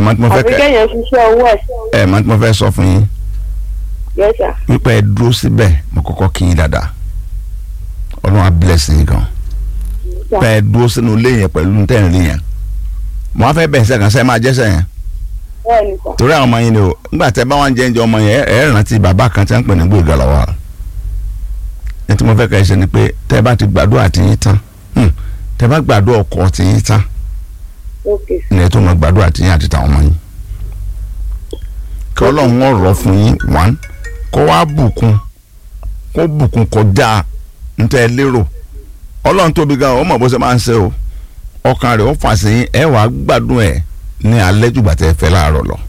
mọ̀ tí mo fẹ́ àfi kẹ́ kéèyàn ṣiṣẹ́ owó ẹ̀ ẹ mọ̀ tí mo fẹ́ sọ fún yín yes sir wípé ẹ dúró síbẹ̀ mo kọ́kọ́ kí yín dáadáa ọlọ́run á bless yín gan pé ẹ dúró sínú ilé yẹn pẹ̀lú tẹ̀ ń rí yẹn mo á fẹ́ bẹ̀ sẹ́kàn sẹ́ máa jẹ́sẹ̀ yẹn bẹ́ẹ̀ ni sir torí àwọn ọmọ yín ni o nígbà tẹ bá wọn jẹ ẹnjẹ ọmọ yẹn ẹ ẹ rántí bàbá kan tí wọn ń pè ní gbòògà lọ́wọ́ ní tí mo fẹ́ kẹ́ ẹ ṣe ni pé tẹ bá ti gbàdúrà tí yín tán hmm, tẹ bá gbàdúrà ọkọ tí yín tán ok sir ní ẹ tó mọ gbàdúrà tí yín àti tàwọn ọmọ yín kí ọlọ́run ọ̀rọ̀ fún yín one kó wá bùkún kó bùkún kọjá níta ẹ lérò ọlọ́run tóbi gan ọ mọ̀ bó ṣe máa ń ṣe o ọkàn rẹ̀ ó fà sí yín ẹ wàá gbádùn ẹ̀ ní alẹ́ jùgbà tẹ́ fẹ́ láàárọ̀ lọ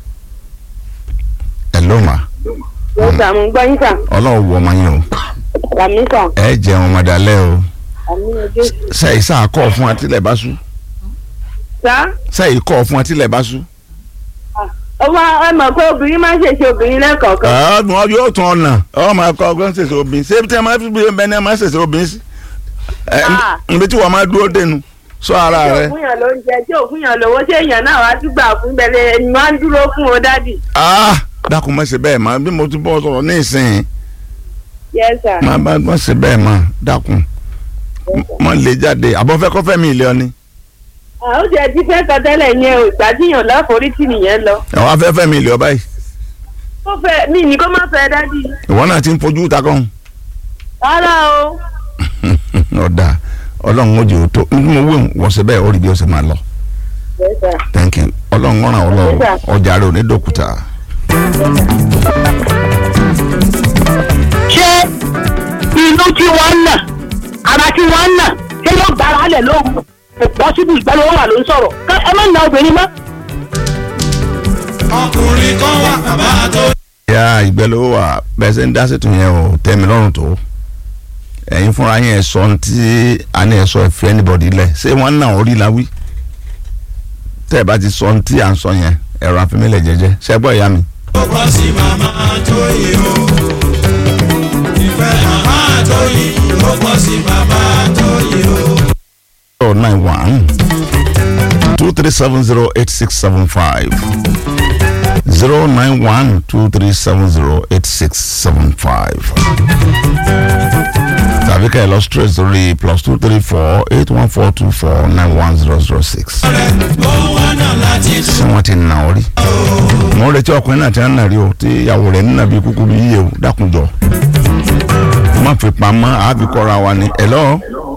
ẹ ló mà yes sir mo ń gbọ́ yín sir ọlọ́run wọ ọmọ yín o àmì sir ẹ jẹun ọmọdé o àmì Jésù sẹ́yìn sáà kọ́ fún atílẹ̀ bá sú sá sẹ́yìn kọ́ fún atílẹ̀ bá sú. ọmọ ẹ mọ̀ pé obìnrin máa ń ṣèṣe obìnrin lẹ́ẹ̀kọ̀ọ̀kan ọdún ọdún yóò tún ọ̀nà ọ máa kọ ọgbọ́n ṣèṣe obìnrin ṣé tí a máa fi bí ẹni ní a máa ṣèṣe obìnrin sí. ẹ Ah. níbi tí wọ́n máa dúró dénú sọ ara tí rẹ. òfin yàn ló ń jẹ tí òfin yàn lówó ṣé èèyàn náà wá tún gbà fún bẹ̀rẹ̀ ẹni máa ń dúró fún o dádì Ah, dákun má ṣe bẹ́ẹ̀ máa bí mo ti bọ́ sọ̀rọ̀ ní ìsìn yes sir máa bá má ṣe bẹ́ẹ̀ máa dákun má lè jáde àbọ̀fẹ́ kọ́fẹ́ mi ìlẹ̀ ọ́ni. àwọn jẹ ti fẹ́ sọ tẹ́lẹ̀ yẹn o ìgbàdíyàn láforítì nìyẹn lọ àwọn afẹ́fẹ́ mi ìlẹ̀ ọ báyìí ó fẹ́ mí ní kó má fẹ́ dádì ìwọ náà ti ń fojú ta kàn. rárá o ọ̀dà ọlọ́run ó jẹ́ òótọ́ ní mo wé wọ́n ṣe bẹ́ẹ̀ ó rí bí ó ṣe máa lọ. yes sir thank you ọlọ́run ọ̀ràn ọlọ́run ọjà rẹ̀ ò ní dòkúta. ṣé inú tí wọ́n ń nà ara tí wọ́n ń nà ṣé yóò gbára alẹ̀ lóhùn kò pọ́sibú ìgbàlówó wà ló ń sọ̀rọ̀ Ká- ẹ má na obìnrin mọ́. ọkùnrin kan wà bàbá tó ya ìgbẹ́lówó wa bẹ́ẹ̀ ṣe ń dá sètò yẹn o tẹ́ mi lọ́rùn tó ẹ̀yin fúnra yẹn ẹ̀ sọ ohun tí a ní ẹ̀ sọ ẹ̀fẹ́ anybody lẹ̀ ṣé wọ́n náà orí la wí tẹ́ ẹ bá ti sọ ohun tí à ń sọ yẹn ẹ̀rọ àfimílẹ̀ jẹ́jẹ́ ṣẹ́ gbọ́ ìyá mi. kọ́ sí màmá tó yìí o ìfẹ́ màmá tó yìí ó kọ́ sí bàbá tó yìí o. zero nine one two three seven zero eight six seven five zero nine one two three seven zero eight six seven five tàbí ká ẹ lọ straight sórí plus two three four eight one four two four nine one zero zero six. ó wá náà láti ṣé wọ́n ti nà ọ́ rí. mo ń retí ọkùnrin náà tí wọ́n nà rí o tí ìyàwó rẹ̀ nínà bí kúkú bí yíyẹ o dákunjọ. má fi pamọ́ àbí kọ́ra wa ni. hello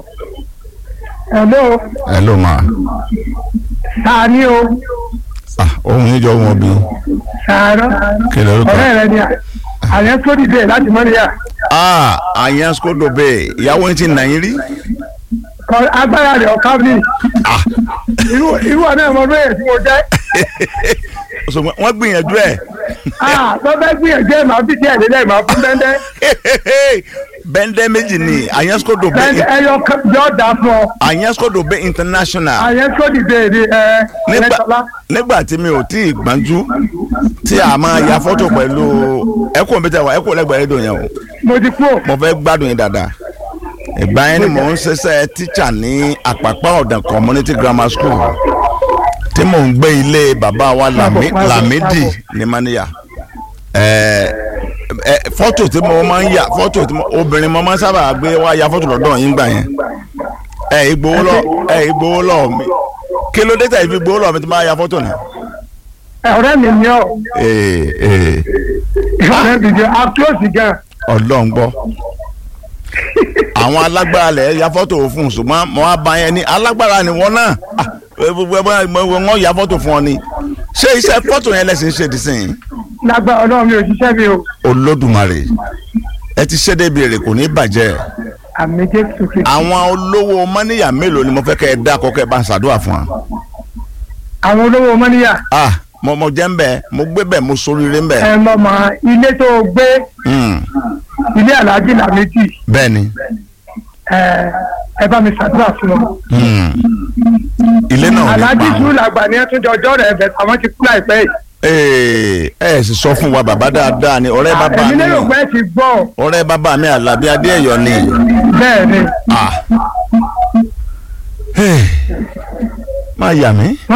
hello hello ma. ta ni o ah ohun yín jọ wọn bí sàárọ̀ kí lè orúkọ. rẹ ni àyẹ̀ tó dìde láti mọ́ríyà ah àyàn skodo bẹ́ẹ̀ ìyàwó yín ti nà yín rí. agbára rẹ̀ ọ̀ká mi ah irú irú ọ̀nà ẹ̀mọ́ bẹ́ẹ̀ tí mo jẹ́ ṣùgbọ́n wọ́n gbìyànjú ẹ̀. tó fẹ́ gbìyànjú ẹ̀ máa fi díẹ̀ lélẹ̀ máa fún bẹ́ńdẹ́ bẹ́ndẹ́ méjì ni àyàn skodo bẹ́ẹ̀ ẹyọ yọ dà fún ọ àyàn skodo bẹ́ẹ̀ international. àyẹ̀ tó dìde èrè ẹ̀ nígbà ẹ̀ẹ́dẹ́gbẹ̀lá nígbà tí mi ò tí ì gbọ́njú tí a máa ya fọ́tò pẹ̀lú ẹ̀kọ́ mi tẹ̀ wá ẹ̀kọ́ lẹ́gbẹ̀ẹ́ rédíò yẹn o mo ti kú ò. mo fẹ́ gbádùn yín dáadáa ìgbà yẹn ni mò ń ṣiṣẹ́ tíṣà ní àpàpà ọ̀dàn community grammar school tí mò ń gbé ilé bàbá wa Lami- Lamidi ní Maniya ẹ̀ẹ́ ẹ fọ́tò tí mo máa ń yà fọ́tò tí mo obìnrin mo máa ń sábà gbé wá ya fọ́tò lọ́dọ̀ yín gbà yẹn ẹ ìgbowó lọ ẹ ìgbowó lọ mi kí ló dé tàbí gbowó lọ mi tí máa ya fọ́tò náà. ọ̀rẹ́ mi ni ọ́ ee ee ọ̀rẹ́ mi ni ọ́ àtúrọ̀sì gan ọlọ́run gbọ́ àwọn alágbára lẹ̀ ya fọ́tò fún un ṣùgbọ́n mo á ba yẹn ní alágbára ni wọ́n náà Ah, ẹ, ẹ, ẹ, wọ́n ya fọ́tò fún ọ ni ṣé iṣẹ́ fọ́tò yẹn lẹ́sìn ṣe ti sìn lágbára ọlọ́run mi ò ṣiṣẹ́ mi o olódùmarè ẹ ti ṣe débi èrè kò ní bàjẹ́ àmì jésù kristu àwọn olówó mọ́níyà mélòó ni mo fẹ́ kẹ́ ẹ dá kọ́kẹ́ ẹ bá ń ṣàdúrà fún wa. àwọn olówó mọ́níyà ah mo mo jẹ́ ń bẹ̀ mo gbé bẹ̀ mo soríire ń bẹ̀. ẹ mọ̀ mọ́ ilé tó o gbé Hmm, ilé aláàjì làmẹ́jì bẹ́ẹ̀ ni ẹ ẹ bá mi ṣàdúrà fún wọn. hmm. ilé náà ò ní aláàjì pa sùúrù àwọn. làgbà ni ẹ tún jọjọ́ rẹ̀ bẹ̀ àwọn ti kú láìpẹ́ yìí. ee ẹ sì sọ fún wa bàbá dáadáa ni ọ̀rẹ́ bàbá èmi mi lérò pé ẹ ti gbọ́ ọ̀rẹ́ bàbá mi Àlàbí Adéẹ̀yọ̀ ni. bẹ́ẹ̀ ni ah. Hey. má yà mí.